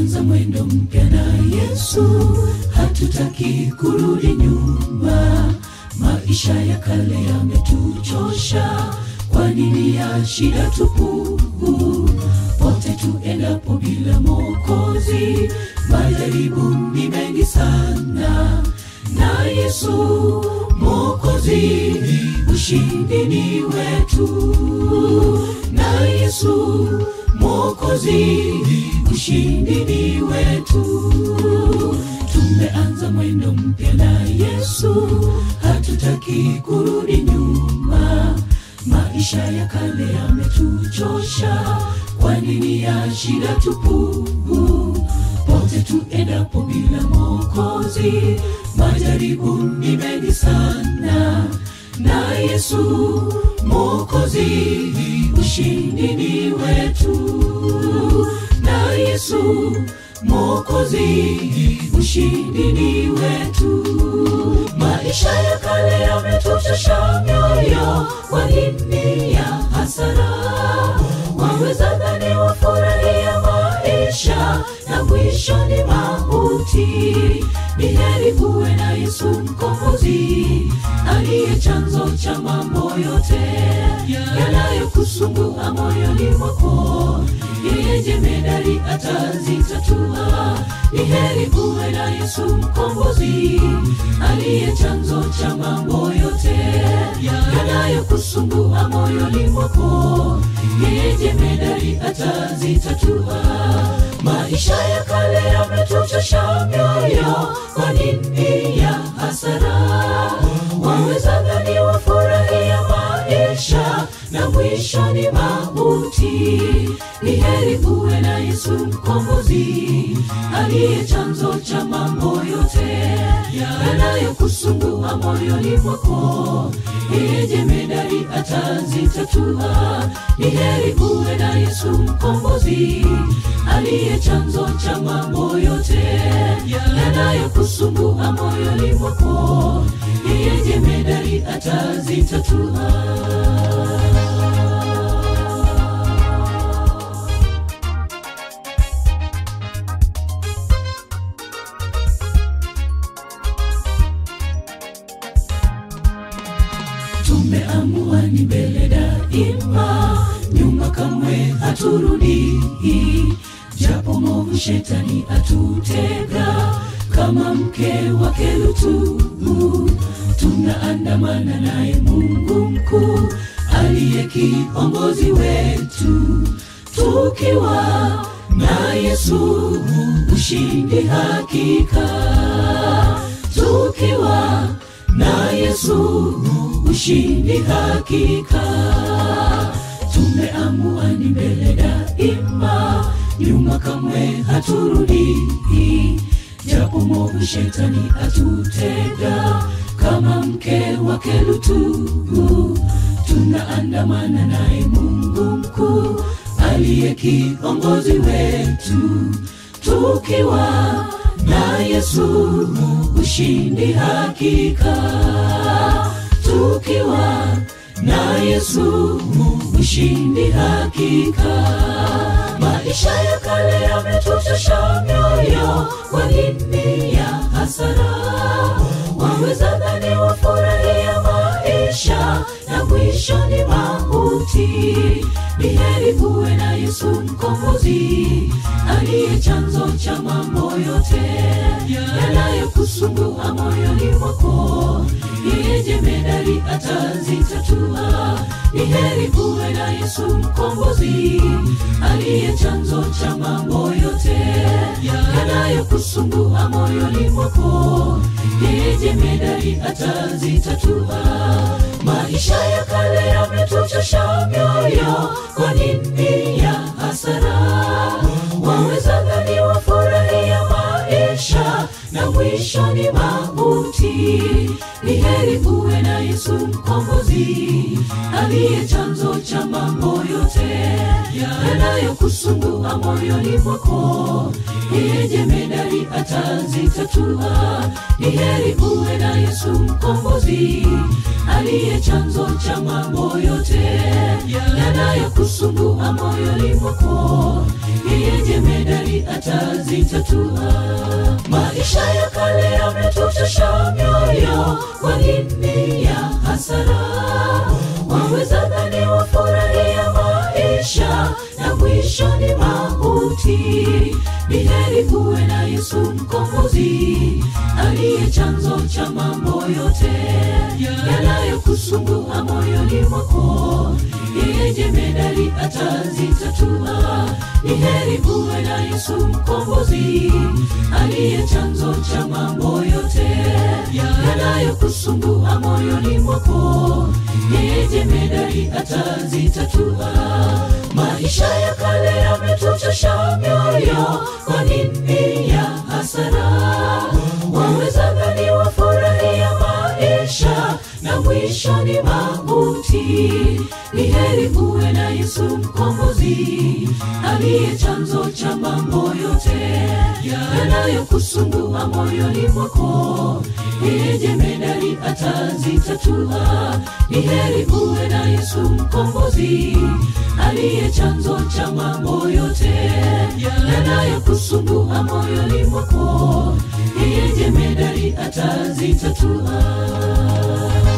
tumeanza mwendo mpya na Yesu, hatutaki kurudi nyuma. Maisha ya kale yametuchosha, kwa nini ya shida tupu? Pote tuendapo bila Mwokozi, majaribu ni mengi sana. Na Yesu Mwokozi, ushindi ni wetu. Na Yesu Mwokozi, ushindi ni wetu. Tumeanza mwendo mpya na Yesu, hatutaki kurudi nyuma. Maisha ya kale yametuchosha, kwa nini ya shida tupu? Pote tuendapo bila Mwokozi, majaribu ni mengi sana. Na Yesu Mwokozi, ushindi ni wetu. Na Yesu Mwokozi, ushindi ni wetu. Maisha ya kale yametuchosha mioyo, kwa nini ya hasara? Waweza dhani wafurahia maisha na mwisho ni mauti. Ni heri uwe na Yesu mkombozi, aliye chanzo cha mambo yote yanayokusumbua moyoni mwako. Yeye jemedari atazitatua. Ni heri uwe na Yesu mkombozi, aliye chanzo cha mambo yote yanayokusumbua moyoni mwako. Yeye jemedari atazitatua. Maisha ya kale yametuchosha mioyo, kwa nini ya hasara? Waweza dhani wafurahia maisha na mwisho ni mauti. Ni heri uwe na Yesu mkombozi, aliye chanzo cha mambo yote yanayokusumbua moyoni mwako. Yeye jemedari atazitatua. Ni heri uwe na Yesu mkombozi, aliye chanzo cha mambo yote yanayokusumbua moyoni mwako. Yeye jemedari atazitatua. Tumeamua ni mbele daima, nyuma kamwe haturudi. Japo mwovu shetani atutega kama mke wake Lutu, tunaandamana naye Mungu mkuu aliye kiongozi wetu, tukiwa na Yesu ushindi hakika, tukiwa na Yesu ushindi hakika. Tumeamua ni mbele daima, nyuma kamwe haturudi. Japo mwovu shetani atutega kama mke wake Lutu, tunaandamana naye Mungu mkuu aliye kiongozi wetu, tukiwa na Yesu ushindi hakika, tukiwa na Yesu ushindi hakika. Maisha ya kale yametuchosha mioyo, kwa nini ya hasara? Waweza dhani wafurahia maisha na mwisho ni mauti. Ni heri uwe na Yesu mkombozi, aliye chanzo cha mambo yote yanayokusumbua moyoni mwako. Yeye jemedari atazitatua. Ni heri uwe na Yesu mkombozi, aliye chanzo cha mambo yote yanayokusumbua moyoni mwako. Yeye jemedari atazitatua. Maisha ya kale yametuchosha mioyo, kwa nini ya hasara? Waweza dhani wafurahia maisha na mwisho ni mauti. Ni heri uwe na Yesu mkombozi, aliye chanzo cha mambo yote yanayokusumbua moyoni mwako. Yeye jemedari atazitatua. Ni heri uwe na Yesu mkombozi, aliye chanzo cha mambo yote yanayokusumbua moyoni mwako. Yeye jemedari jemedari atazitatua. Maisha ya kale yametuchosha mioyo, kwa nini ya hasara? Waweza dhani wafurahia maisha na mwisho ni mauti. Ni heri uwe na Yesu mkombozi, aliye chanzo cha mambo yote yanayokusumbua moyoni mwako. Yeye jemedari atazitatua. Ni heri uwe na Yesu mkombozi, aliye chanzo cha mambo yote yanayokusumbua moyoni mwako. Yeye jemedari atazitatua. Maisha ya kale yametuchosha mioyo, kwa nini ya hasara? Waweza dhani wafurahia maisha na mwisho ni mauti. Ni heri uwe na Yesu mkombozi, aliye chanzo cha mambo yote yanayokusumbua moyoni mwako. Yeye jemedari atazitatua. Ni heri uwe na Yesu mkombozi, aliye chanzo cha mambo yote yanayokusumbua moyoni mwako. Yeye jemedari atazitatua.